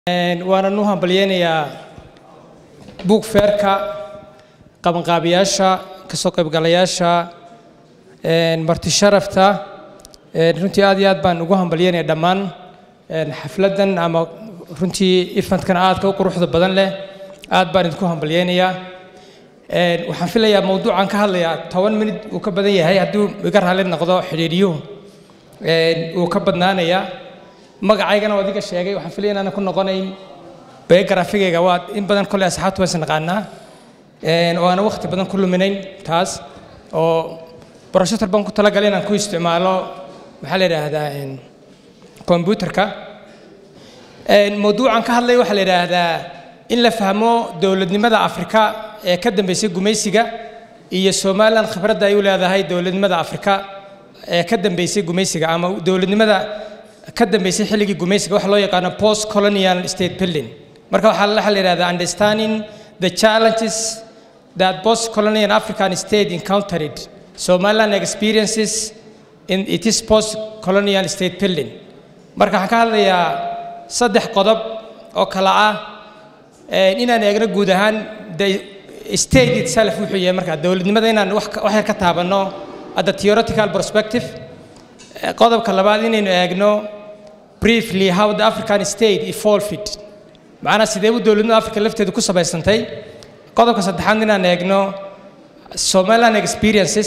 waanan u hambalyeynayaa buug feerka qabanqaabiyaasha kasoo qaybgalayaasha marti sharafta runtii aad iyo aad baan ugu hambalyeynaya dhammaan xafladdan ama runtii ifantkan aadka u quruxda badan leh aad baan idinku hambalyeynayaa waxaan filayaa mawduucan ka hadlayaa toban minid uu ka badan yahay hadduu iga raalli noqdo xidhiidhiyuhu uu ka badnaanayaa magacaygana waa adiga sheegay waxaan filaya inaanan ku noqonayn biographigayga waa in badan kolley asxaabtu waysan naqaanaa oo aanan waqti badan ku luminayn taas oo broshator baan ku talagalay inaan ku isticmaalo maxaa la yidhaahdaa kombyuterka mawduucan ka hadlay waxaa la yidhaahdaa in la fahmo dowladnimada afrika ee ka dambeysay gumaysiga iyo somalilan khibradda ay u leedahay dowladnimada afrika ee ka dambeysay gumaysiga ama dowladnimada ka dambeysay xilligii gumaysiga waxa loo yaqaano post colonial state building marka waxaa la yidhahdaa understanding the challenges that post colonial african state encountered somaliland experiences in its post colonial state building marka waxaan ka hadlayaa saddex qodob oo kala ah inaan eegno guud ahaan the state itself wuxuu yahay marka dowladnimada inaan wax yar ka taabanno at the theoretical perspective qodobka labaad inaynu eegno briefly how the african state evolved macnaa sidee u dowladnimada africa lafteedu ku samaysantay qodobka saddexaad inaan eegno somaliland experiences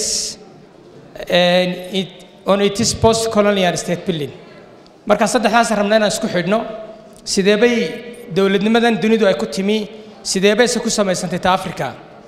on its post colonial state building marka saddexdaas rabna inaan isku xidhno sidee bay dowladnimadan dunidu ay ku timi sidee bayse ku samaysantay ta africa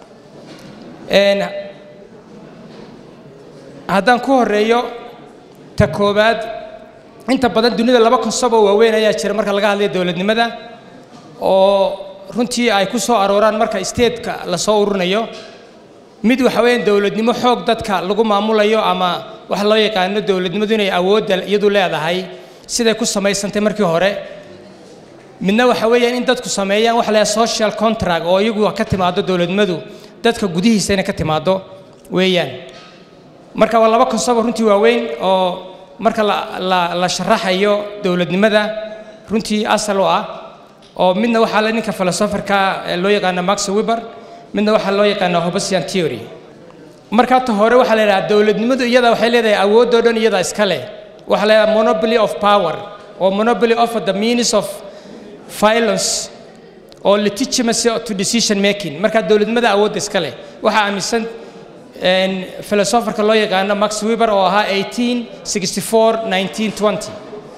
haddaan ku horeeyo ta koowaad inta badan dunida laba konsabo waaweyn ayaa jira marka laga hadlayo dowladnimada oo runtii ay ku soo arooraan marka stateka lasoo ururinayo mid waxa weeyaan dowladnimo xoog dadka lagu maamulayo ama waxa loo yaqaano dowladnimadu inay awoodda iyadu leedahay siday ku samaysantay markii hore midna waxa weeyaan in dadku sameeyaan waxa la social contract oo iyagu ka timaado dowladnimadu dadka gudihiisa inay ka timaado weeyaan marka waa laba konsabo runtii waaweyn oo marka la sharaxayo dowladnimada runtii asal u ah oo midna waxaa le ninka filosoferka loo yaqaano max weber midna waxaa loo yaqaana hobesian theory marka ta hore waxaa la yidhaha dowladnimadu iyada waxay leedahay awoodoo dhan iyada iska leh waxaa la yidhaha monopoly of power or monopoly of the means of violence or legitimacy to decision making marka dowladnimada awoodda iska leh waxaa aaminsan filosoferka loo yaqaano max weber oo ahaa 1864 1920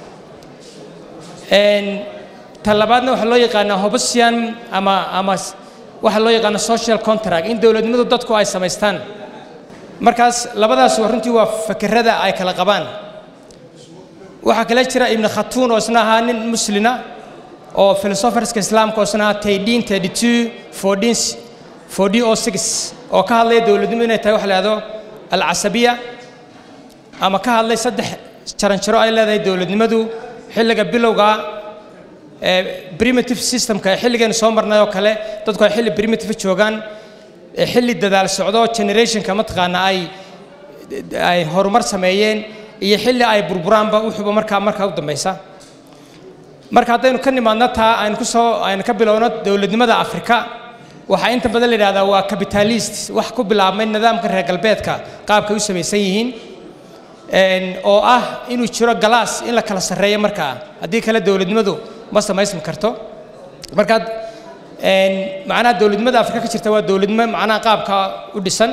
ta labaadna waxaa loo yaqaanaa hobesian ama ama waxaa loo yaqaano social contract in dowladnimadu dadku ay samaystaan markaas labadaas runtii waa fakerada ay kala qabaan waxaa kale jira ibn khatuun oo isna ahaa nin muslina oo filosoferska islaamka oo isna ahaa taydin thirty two fourteen fourteen o six oo ka hadlaya dowladnimo inay tahay waxa la yahdo alcasabiya ama ka hadlay saddex jaranjaro ay leedahay dowladnimadu xilliga bilowga primitive systemka xilligeen soo marnay oo kale dadku ay xilli primitive joogaan xilli dadaal socdo generationka mataqaana ay ay horumar sameeyeen iyo xilli ay burburaanba wuxuuba markaa markaa u dambaysa marka haddaynu ka nimaadno taa aynu kusoo aynu ka bilowno dowladnimada afrika waxaa inta badan la yidhahdaa waa capitalist wax ku bilaabmay nidaamka reer galbeedka qaabkay u samaysan yihiin oo ah inuu jiro galaas in la kala sarreeyo markaa haddii kale dowladnimadu ma samaysmi karto markaad macnaha dowladnimada afrika ka jirta waa dowladnimo macnaha qaabka u dhisan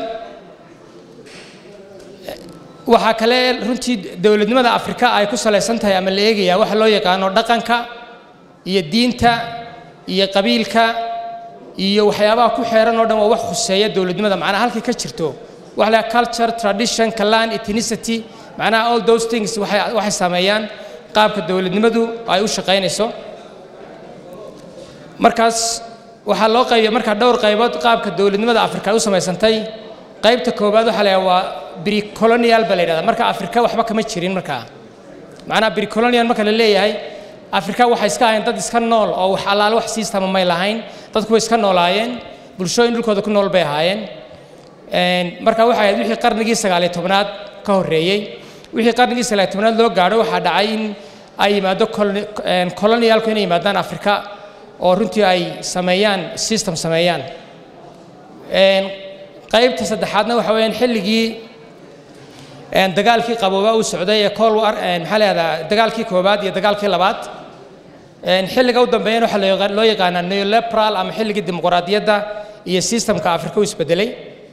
waxaa kale runtii dowladnimada afrika ay ku salaysan tahay ama la eegaya waxa loo yaqaano dhaqanka iyo diinta iyo qabiilka iyo waxyaabaha ku xeeran oo dhan waa wax khuseeya dowladnimada macnaha halkay ka jirto waxa la culture tradition clan ethnicity macnaha all those things waxay waxay saameeyaan qaabka dowladnimadu ay u shaqaynayso markaas waxaa loo qaybiya markaa dhowr qaybood qaabka dowladnimada afrika ay u samaysantay qaybta koowaad waxaa la yidhaha waa bricolonial baa la yidhahda marka afrika waxba kama jirin markaa macnaha bricolonial marka la leeyahay afrika waxay iska ahayn dad iska nool oo wax allaale wax siistama may lahayn dadku way iska noolaayeen bulshooyin dhulkooda ku nool bay ahaayeen marka waxay ahayd wixii qarnigii sagaaliyo tobnaad ka horreeyey wixii qarnigii sagaaliyo tobnaad loo gaadho waxaa dhacay in ay yimaado colonialku inay yimaadaan afrika oo runtii ay sameeyaan system sameeyaan qaybta saddexaadna waxa weeyaan xilligii dagaalkii qabooba uu socday ee col war maxaa leedaha dagaalkii koowaad iyo dagaalkii labaad xilliga u dambeeyana waxaa loo yaqaanaa neolepral ama xilligii dimuqraadiyadda iyo systemka afrika u isbedelay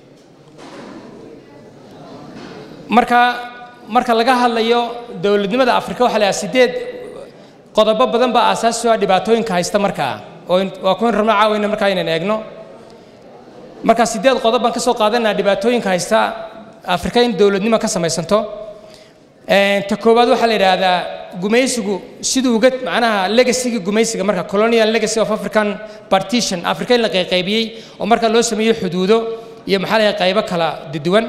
marka marka laga hadlayo dowladnimada afrika waxaa la sideed qodobo badan baa aasaasi ah dhibaatooyinka haysta markaa oo waa kuwan rabno caawina markaa inaan eegno marka sideed qodob baan ka soo qaadanaa dhibaatooyinka haysta afrika in dowladnimo ka samaysanto ta koowaad waxaa la yidhaahdaa gumaysigu siduu uga macnaha legacyga gumaysiga marka colonial legacy of african partition afrika in la qayqaybiyey oo marka loo sameeyo xuduudo iyo maxaa la qaybo kala duwan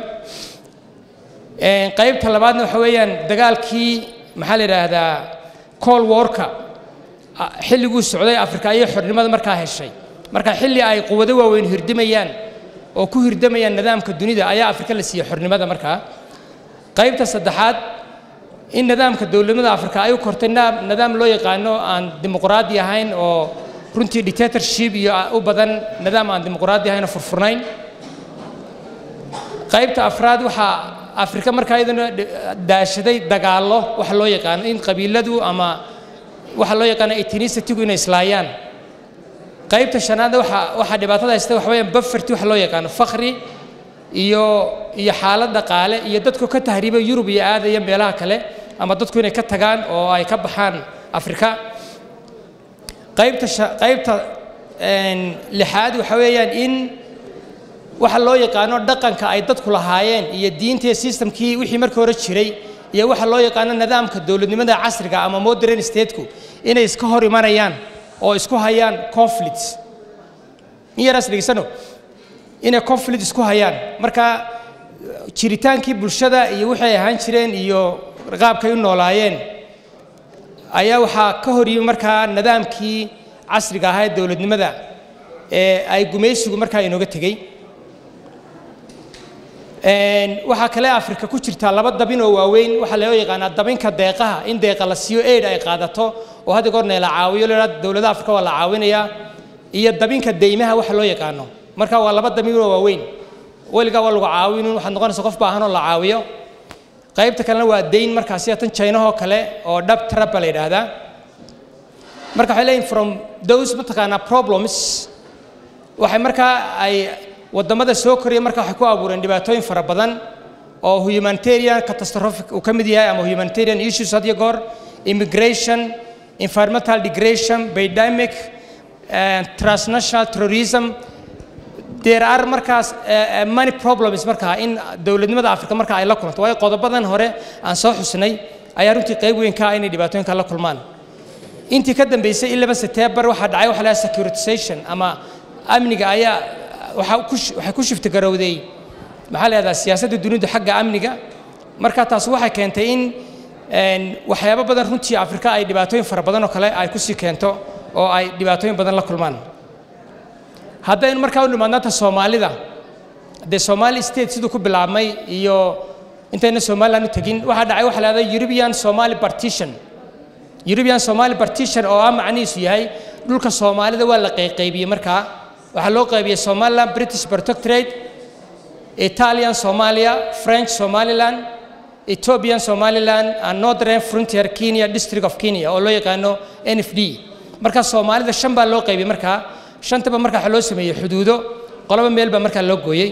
qaybta labaadna waxa weeyaan dagaalkii maxaa la yidhaahdaa col warka xilliguu socday afrika ayay xornimada markaa heshay marka xilli ay quwado waaweyn hirdimayaan oo ku hirdamayaan nidaamka dunida ayaa afrika la siiyey xornimada markaa qaybta saddexaad in nidaamka dowladnimada afrika ay u kortay nidaam loo yaqaano aan dimuqraadi ahayn oo runtii dictatorship iyo u badan nidaam aan dimuqraadi ahayn oo furfurnayn qaybta afraad waxaa afrika markaa iyaduna daashaday dagaallo waxa loo yaqaano in qabiiladu ama waxa loo yaqaano ethnicity-gu inay islaayaan qaybta shanaadna waxa waxaa dhibaatada haysta waxa weeyaan bufferty waxa loo yaqaano fakri iyo iyo xaalad dhaqaale iyo dadku ka tahriiba yurub iyo aadaya meelaha kale ama dadku inay ka tagaan oo ay ka baxaan afrika qaybta qaybta lixaad waxa weeyaan in waxa loo yaqaano dhaqanka ay dadku lahaayeen iyo diinta iyo systemkii wixii markii hore jiray iyo waxa loo yaqaano nidaamka dowladnimada casriga ama modern stateku inay iska hor imanayaan oo isku hayaan conflicts in yaraas dhegeysano inay conflict isku hayaan marka jiritaankii bulshada iyo waxay ahaan jireen iyo qaabkay u noolaayeen ayaa waxaa ka hor yimi markaa nidaamkii casriga ahaa ee dowladnimada ee ay gumaysigu markaa inooga tegey waxaa kale afrika ku jirtaa laba dabin oo waaweyn waxaa loo yaqaanaa dabinka deeqaha in deeqa la siiyo aid ay qaadato oo hadda goorna la caawiyo la dowladaha afrika waa la caawinayaa iyo dabinka deymaha waxa loo yaqaano marka waa laba dabin oo waaweyn weligaa waa lagu caawinin waxaad noqonaysa qof baahan oo la caawiyo qaybta kalena waa dayn markaa sida tan chainahoo kale oo dhab traba la yidhaahdaa marka waxay leeyihin from those mataqaanaa problems waxay markaa ay waddamada soo koraya marka waxay ku abuureen dhibaatooyin fara badan oo humanitarian catastrophic uu ka mid yahay ama humanitarian issues had iyo goor immigration environmental degradation pandemic transnational terrorism there are markaas many problems markaa in dowladnimada afrika marka ay la kulanto waayo qodobadan hore aan soo xusnay ayaa runtii qayb weyn ka ah inay dhibaatooyinka la kulmaan intii ka dambeysay ilaba september waxaa dhacay waxa la securitization ama amniga ayaa waxay ku shifti garowday maxaa la yahdaa siyaasadda dunidu xagga amniga marka taas waxay keentay in waxyaabo badan runtii afrika ay dhibaatooyin fara badan oo kale ay kusii keento oo ay dhibaatooyin badan la kulmaan haddaynu markaa u nimaadnaanta soomaalida dee somali state siduu ku bilaabmay iyo intayna somaliland u tegin waxaa dhacay waxa la yahdaa european somali partition european somali partition oo ah macnihiisu yahay dhulka soomaalida waa la qayqaybiyey markaa waxaa loo qaybiyey somaliland british protectorate italian somalia french somaliland ethiopian somaliland and northern frontier kenya district of kenya oo loo yaqaano n f d marka soomaalida shan baa loo qaybiyey markaa shantaba markaa waxaa loo sameeyey xuduudo qoloba meel baa markaa loo gooyey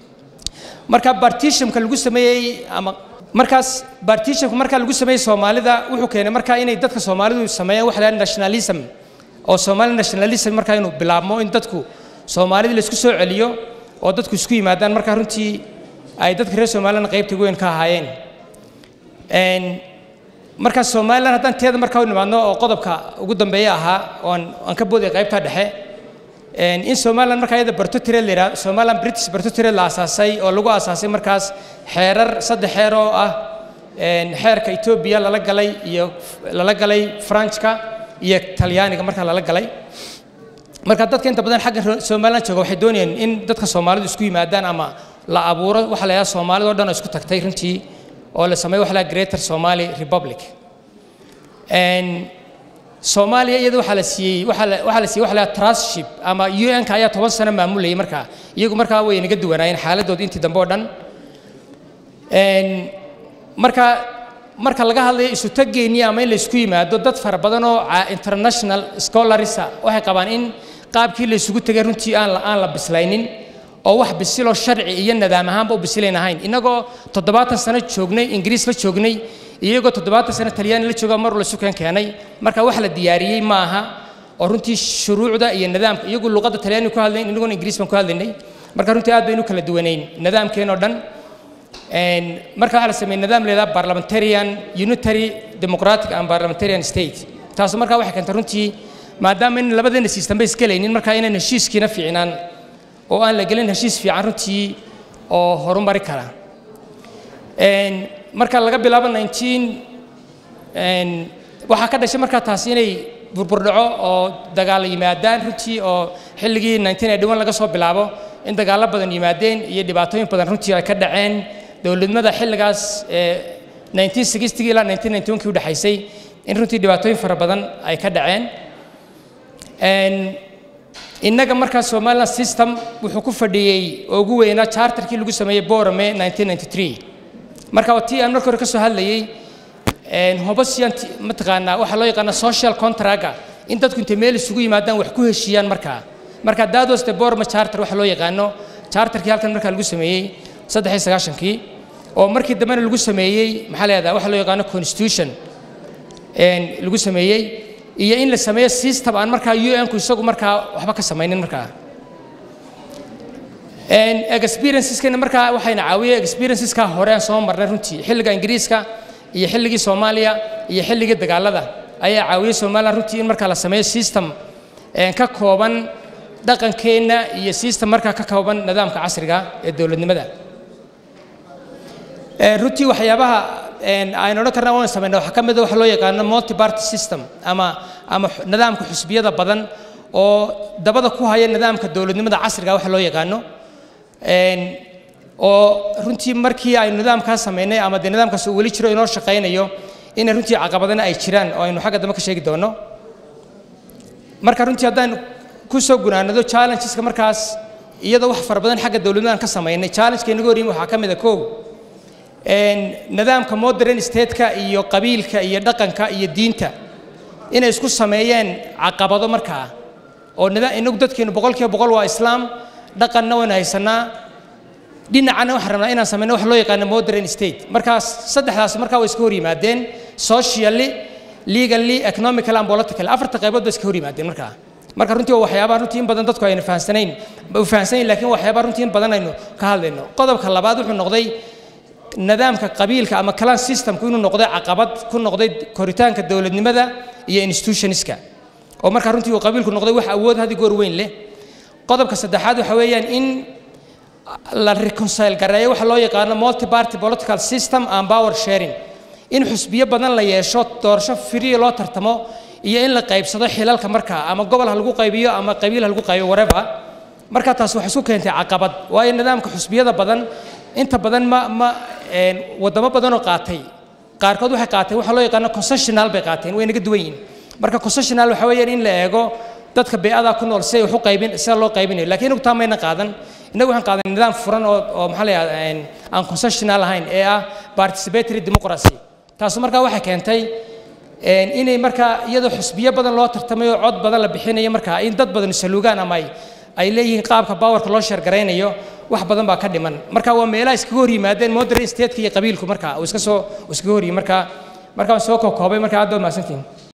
marka partitionka lagu sameeyey ama markaas partitionka markaa lagu sameeyey soomaalida wuxuu keenay markaa inay dadka soomaalidu sameeyaan waxa la nationalism oo somali nationalism markaa inuu bilaabmo in dadku soomaalida la isku soo celiyo oo dadku isku yimaadaan markaa runtii ay dadka reer somaliland qaybta weyn ka ahaayeen markaa somaliland haddaan teeda markaa u nimaadno oo qodobka ugu dambeeya ahaa oon aan ka booday qaybta dhexe in somaliland markaa iyada bartotired la yidhahdo somaliland british bartotired la aasaasay oo lagu aasaasay markaas xeerar saddex xeer oo ah xeerka etoobiya lala galay iyo lala galay franchka iyo talyaaniga markaa lala galay marka dadka inta badan xagga somaliland jooga waxay doonayeen in dadka soomaalidu isku yimaadaan ama la abuuro waxa la yidhaha soomaalida o dhan oo isku tagtay runtii oo la sameeyo waxa la greater somali republic soomaaliya iyada waxaa la siiyey waxaa la waxaa la siiyey waxa la trustship ama un-ka ayaa toban sano maamulayay markaa iyagu markaa way naga duwanaayeen xaaladooda intii dambe oo dhan marka marka laga hadlayo isu taggeennii ama in la isku yimaado dad fara badan oo international scholarisa waxay qabaan in qaabkii la isugu tegay runtii aan la aan la bislaynin oo wax bisiloo sharci iyo nidaam ahaanba u bisilayn ahayn innagoo toddobaatan sano joognay ingiriis la joognay iyagoo toddobaatan sano talyaani la jooga mar la sukeen keenay marka wax la diyaariyey ma aha oo runtii shuruucda iyo nidaamka iyagu luqadda talyaani ku hadlayn inaguna ingiriis baan ku hadlaynay marka runtii aad baynu kala duwanayn nidaamkeen oo dhan marka waxaa la sameeyey nidaam leedaha parliamentarian unitary democratic and parliamentarian state taasu markaa waxay keentay runtii maadaama in labadeena system bay isgelaynin marka inaan heshiiskiina fiicnaan oo aan la gelin heshiis fiican runtii oo horumari kara marka laga bilaabo nineteen waxaa ka dhashay markaa taasi inay burburdhaco oo dagaal yimaadaan runtii oo xilligii nineteen eighty one laga soo bilaabo in dagaallo badan yimaadeen iyo dhibaatooyin badan runtii ay ka dhaceen dowladnimada xilligaas nineteen sixty ilaa nineteen ninety one kii udhexaysay in runtii dhibaatooyin fara badan ay ka dhaceen innaga markaa somaliland system wuxuu ku fadhiyey oo ugu weynaa charterkii lagu sameeyey borame nineteen ninety three marka waa tii aan marka hore ka soo hadlayey hobasiyan mataqaanaa waxaa loo yaqaana social contracga in dadku intay meel isugu yimaadaan wax ku heshiiyaan markaa marka that was the borma charter waxa loo yaqaano charterkii halkan markaa lagu sameeyey saddex iyo sagaashankii oo markii dambena lagu sameeyey maxaa leedaha waxa loo yaqaano constitution lagu sameeyey iyo in la sameeyo system aan markaa un-ku isagu markaa waxba ka samaynin markaa experienceskana markaa waxayna caawiyey experienceska hore aan soo marnay runtii xilliga ingiriiska iyo xilligii soomaaliya iyo xilligii dagaalada ayaa caawiyey somaliland runtii in markaa la sameeyo system ka kooban dhaqankeenna iyo system markaa ka kooban nidaamka casriga ee dowladnimada runtii waxyaabaha aynu odhan karna waan samayna waxaa ka mid a waxa loo yaqaano multi party system ama ama nidaamka xusbiyada badan oo dabada ku haya nidaamka dowladnimada casriga waxa loo yaqaano oo runtii markii aynu nidaamkaas samaynay ama dee nidaamkaas uu weli jiro inoo shaqaynayo inay runtii caqabadana ay jiraan oo aynu xagga dambe ka sheegi doono marka runtii haddaan ku soo gunaanado challengeska markaas iyadoo wax fara badan xagga dowladnimadan ka samaynay challengeka inaga horyimi waxaa ka mid a kow nidaamka modern stateka iyo qabiilka iyo dhaqanka iyo diinta inay isku sameeyeen caqabado markaa oo inagu dadkeenu boqolkiiba boqol waa islaam dhaqanna waynu haysanaa dhinacana waxaan rabnaa inaan samayno wax loo yaqaano modern state markaas saddexdaas markaa way iska hor yimaadeen socially legally economical and political afarta qaybood bay iska hor yimaadeen markaa marka runtii waa waxyaabaha runtii in badan dadku ayna fahansanayn u fahansanayn laakiin waxyaabaha runtii in badan aynu ka hadlayno qodobka labaad wuxuu noqday nidaamka qabiilka ama clan systemku inuu noqday caqabad ku noqday koritaanka dowladnimada iyo institutionska oo markaa runtii uu qabiilku noqday wax awood hadi goor weyn leh qodobka saddexaad waxa weeyaan in la reconcile gareeyo waxa loo yaqaano multi party political system and power sharing in xusbiyo badan la yeesho doorasho free loo tartamo iyo in la qaybsado xilalka markaa ama gobol ha lagu qaybiyo ama qabiil ha lagu qaybiyo whatever marka taas waxay isku keentay caqabad waayo nidaamka xusbiyada badan inta badan ma ma wadamo badan oo qaatay qaarkood waxay qaateen waxa loo yaqaano concessional bay qaateen way naga duwan yihiin marka concessional waxa weeyaan in la eego dadka beecadaa ku nool si ay wax u qaybin sida loo qaybinayo laakiin inagu taa mayna qaadan innagu waxaan qaadan nidaam furan oo oo maxaa la yidhahdaa aan concessional ahayn ee ah participatory democracy taasu markaa waxay keentay inay markaa iyadoo xusbiyo badan loo tartamayo cod badan la bixinayo markaa in dad badan saluugaan ama ay ay leeyihiin qaabka bawarka loo sheergaraynayo wax badan baa ka dhiman marka waa meelaha iskaga hor yimaadeen modern stateka iyo qabiilku marka uu iska soo iskaga hor yimi marka marka waan soo koobay marka aad baad mahadsantihin